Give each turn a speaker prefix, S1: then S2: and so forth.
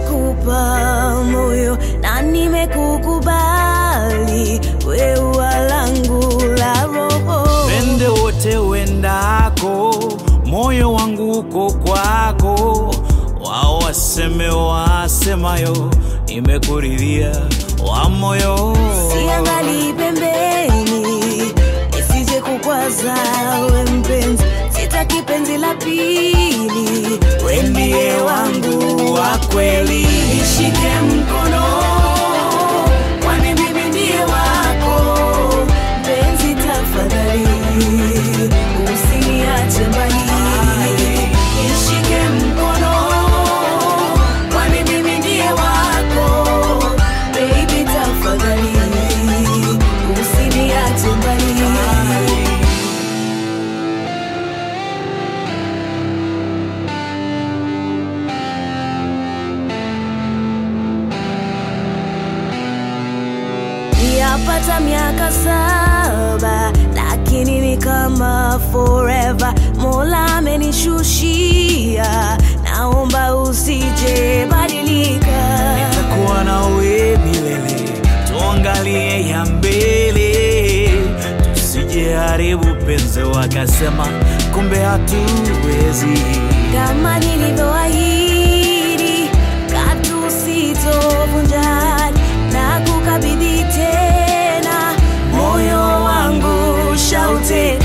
S1: nimeshakupa moyo na nimekukubali wewe langu la roho
S2: Pende wote wendako, moyo wangu uko kwako. Wao waseme wasemayo, nimekuridhia wa moyo.
S1: siangali pembeni isije kukwaza we mpenzi sitaki penzi la pili we ndiye wangu wa kweli nishike mkono kwani mimi ndiye wako mpenzi tafadhali usiniache mbali nishike mkono kwani mimi ndiye wako baby tafadhali usiniache mbali yapata miaka saba lakini ni kama forever mola amenishushia naomba usije badilika
S2: Nitakuwa nawe milele, tuangalie ya mbele, tusijeharibu penzi wakasema kumbe hatuwezi.
S1: kama nilivyoahidi katu sitovunja na kukabidhi tena moyo wangu shaute